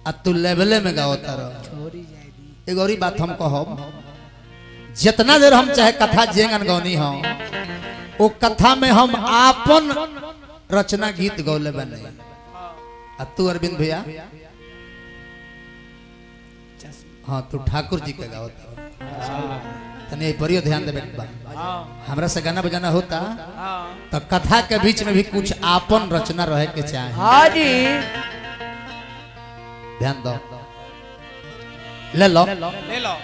आ तू लेवले में गावता रह छोरी जाए दी एगो और बात हम कहब जितना देर हम चाहे कथा जेंगन गौनी हो वो कथा में हम आपन रचना गीत गौले बने आ तू अरविंद भैया हाँ तू ठाकुर जी के गावत तने ए परियो ध्यान देबे के बा हाँ हमरा से गाना बजाना होता हाँ तो कथा के बीच में भी कुछ आपन रचना रहे के चाहे हाँ जी ध्यान दो ले लो ले लो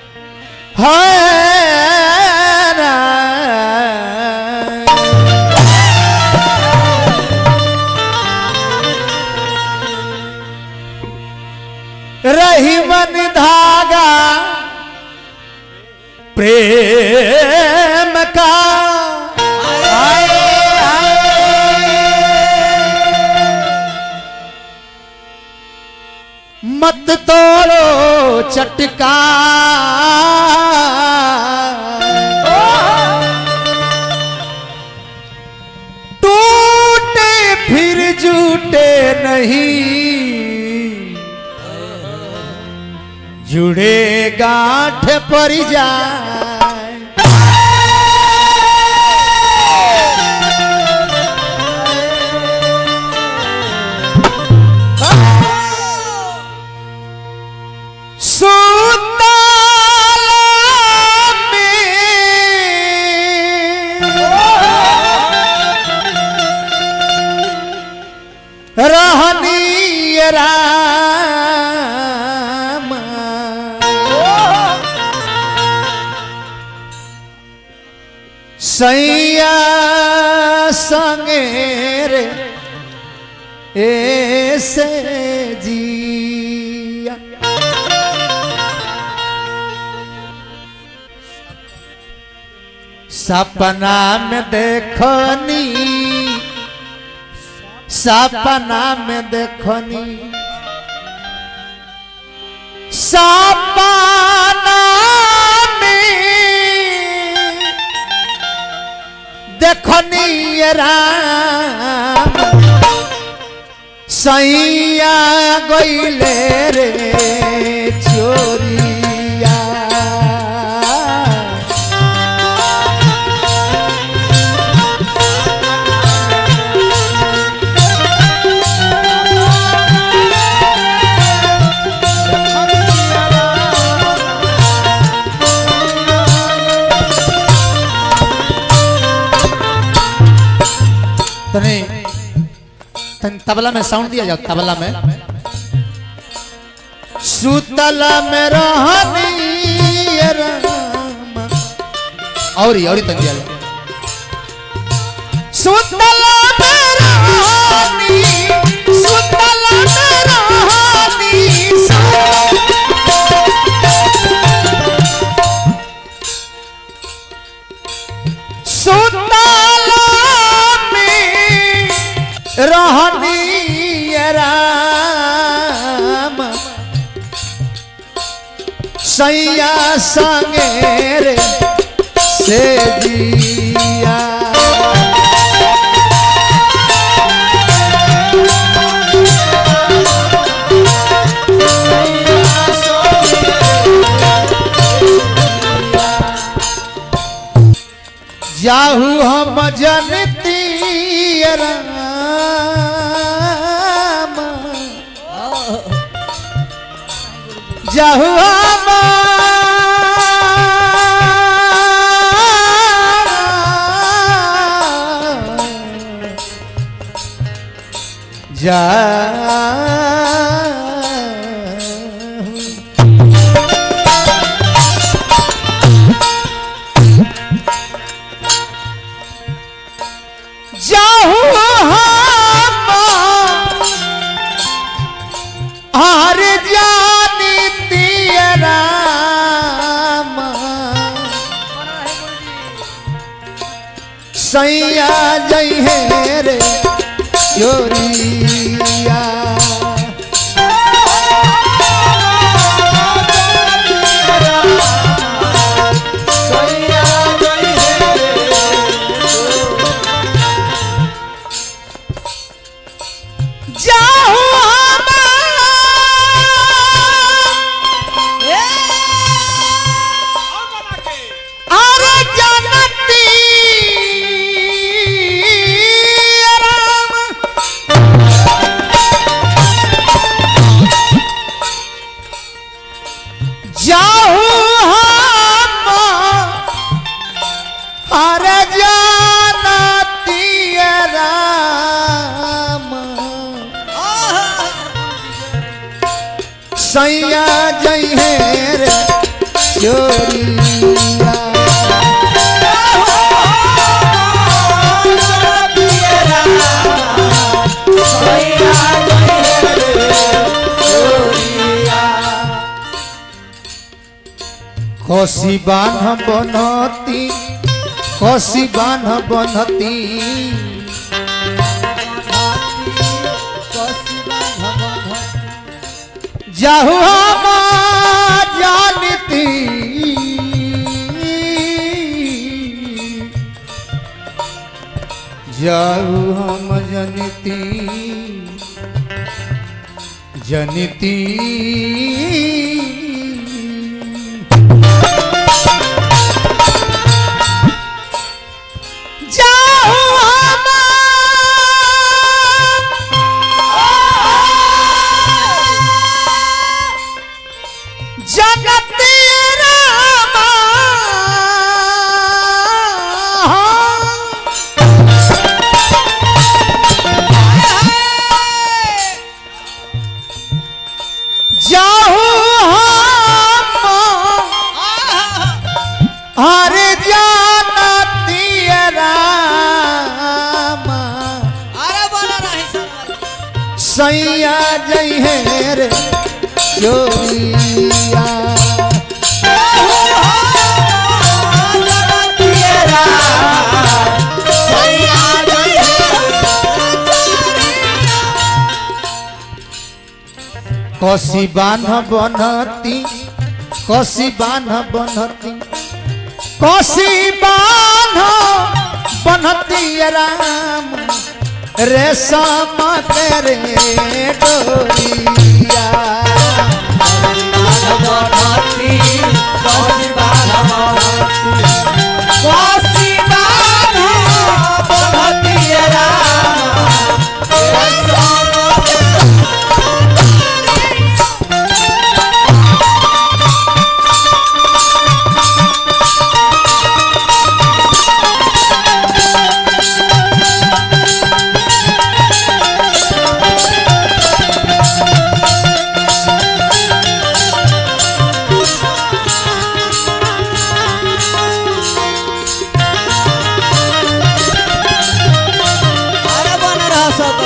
रही मन धागा प्रेम का मत तोड़ो चटका टूटे फिर जूटे नहीं जुड़े गांठ पर जाए सुतला में रहनी राम सैया संगे रे ऐसे जिया सपना में देखनी सपना में देखनी सपना में देखनी ये राम सैया गईले रे चोरिया तने तन तबला में साउंड दिया जाओ तबला में सुतला में रहनी ये राम और ही और ही तन दिया जाओ सुतला में रहनी सुतला में रहनी सुतला में रहनी ये राम सैया संगे रे से जिया जाहू हम जनती राम जाहू हम जा जाहू हम हर जानी तेरा सैया जई है रे योरिया सैया जई है रे जाहू हम सैया जई है रे चोरिया कसी बान्ह बनती कसी बान्ह बनती जाहु हम जानती जाहु हम जनती जनती जाहु हम जगती रामा जाहु हम हरे जानती रामा अरे बोला नहीं सर सैया जई है रे चोरिया कसी बान्ह बनती कसी बान्ह बनती कसी बान्ह बनती राम रेशम तेरे डोरिया अरे बन रहा सब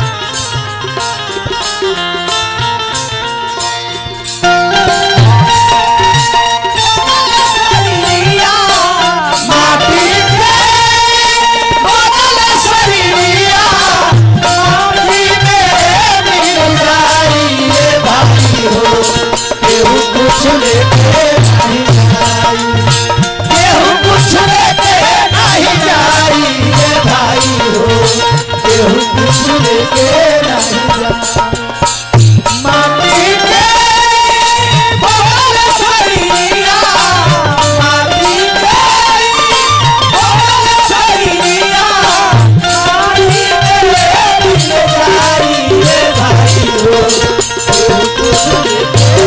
माटी के बदल शरीरिया माटी में मिल जाई ये भाई हो केहू कुछ लेके नहीं जाई केहू कुछ लेके नहीं जाई ये भाई हो केहू कुछ लेके नहीं जाई माटी के बदल शरीरिया माटी के बदल शरीरिया माटी में मिल जाई ये भाई हो केहू कुछ लेके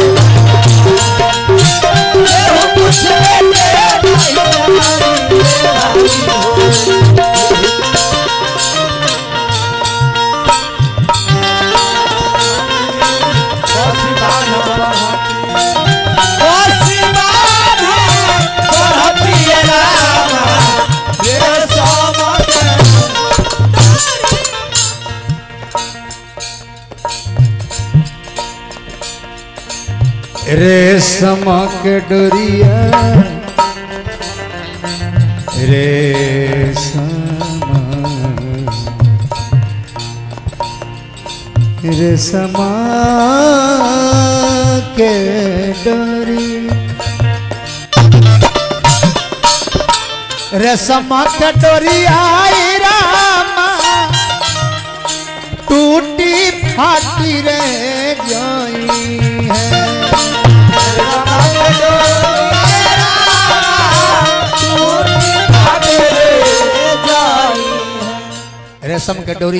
केहू कुछ लेके नहीं जाई ये भाई हो रेशम के डोरिया रेशम रेशम के डोरी रेशम के डोरिया आई रामा टूटी फाटी रे जाई है रेशम के डोरी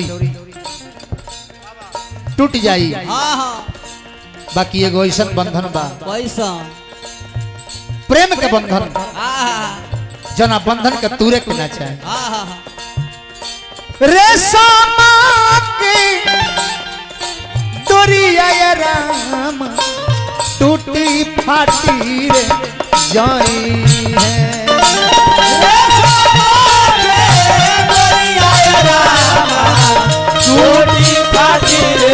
टूट जाई हाँ हाँ बाकी एगो ऐसा बंधन बा पैसा प्रेम के बंधन हाँ जना बंधन के तूरे के ना चाहे हाँ हाँ रेशम की डोरिया ये राम टूटी फाटी रे जाई है टूटी फाटी रे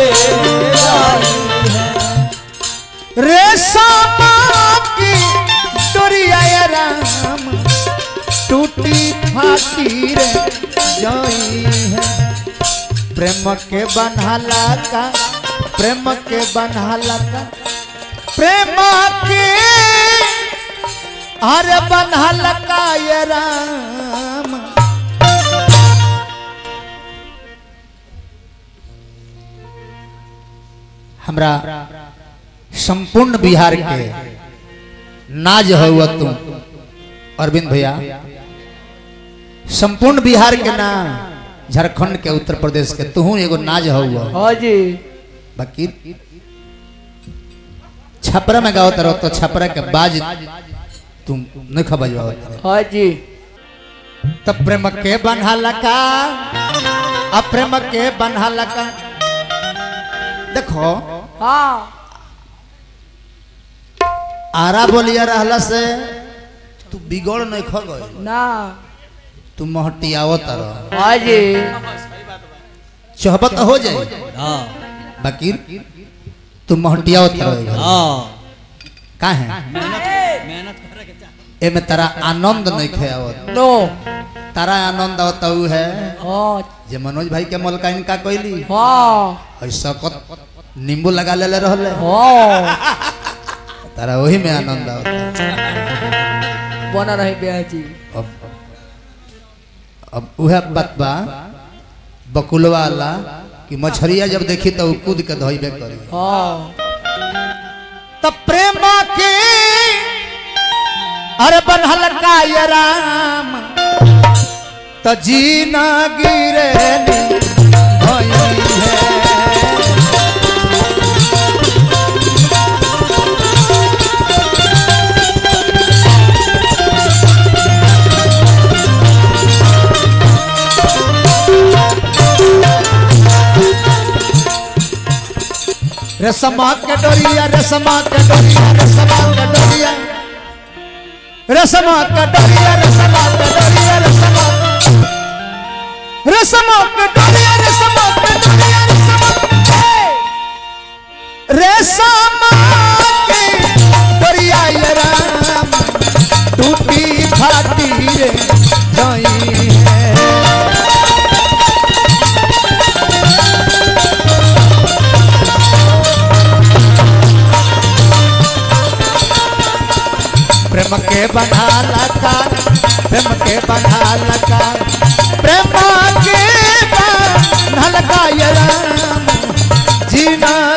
रेशम की डोरिया ये राम टूटी फाटी रे जाई है प्रेम के बनहाला का प्रेम के बनहाला का प्रेम के अरे बनहाला का ये राम हमरा संपूर्ण बिहार के नाज हुआ तुम अरविंद भैया संपूर्ण बिहार के ना झारखंड के उत्तर प्रदेश के तू एगो नाज हुआ हाँ जी बाकी छपरा में गाओ तरह तो छपरा के बाज तुम नहीं खबर हाँ जी तब प्रेम के बनहाला का अप्रेम के बनहाला का देखो हाँ आरा बोलिया रहला से तू बिगड़ नहीं खो गई ना तू महटियावो तरह हाँ जी चहबत हो जाए हाँ बाकी तू महटियावो तरह हाँ का है मेहनत करे के चाह एमे तारा आनंद नहीं खेवत नो तारा आनंद आवत उ है हाँ जे मनोज भाई के मलकाइन का कोइली हाँ ऐसा कत नींबू लगा लेले रहले हाँ तारा वही में आनंद आवत बना रही ब्याह जी अब अब उहे बात बा बकुलवा वाला कि मछरिया जब देखी तो उ कूद के धोइबे करी हाँ तब प्रेम के अरे बनहल का ये राम त जीना गिरे नी भई है रसमा के डोरिया रसमा के डोरिया रसमा के डोरिया रसमा के डोरिया रसमा के डोरिया रसमा रसमा के डोरिया रसमा के डोरिया रसमा रसमा के डोरिया ये राम टूटी फाटी रे जाई है प्रेम के बंधाला का प्रेम के बंधाला का प्रेम के बंधाला का ये राम जीना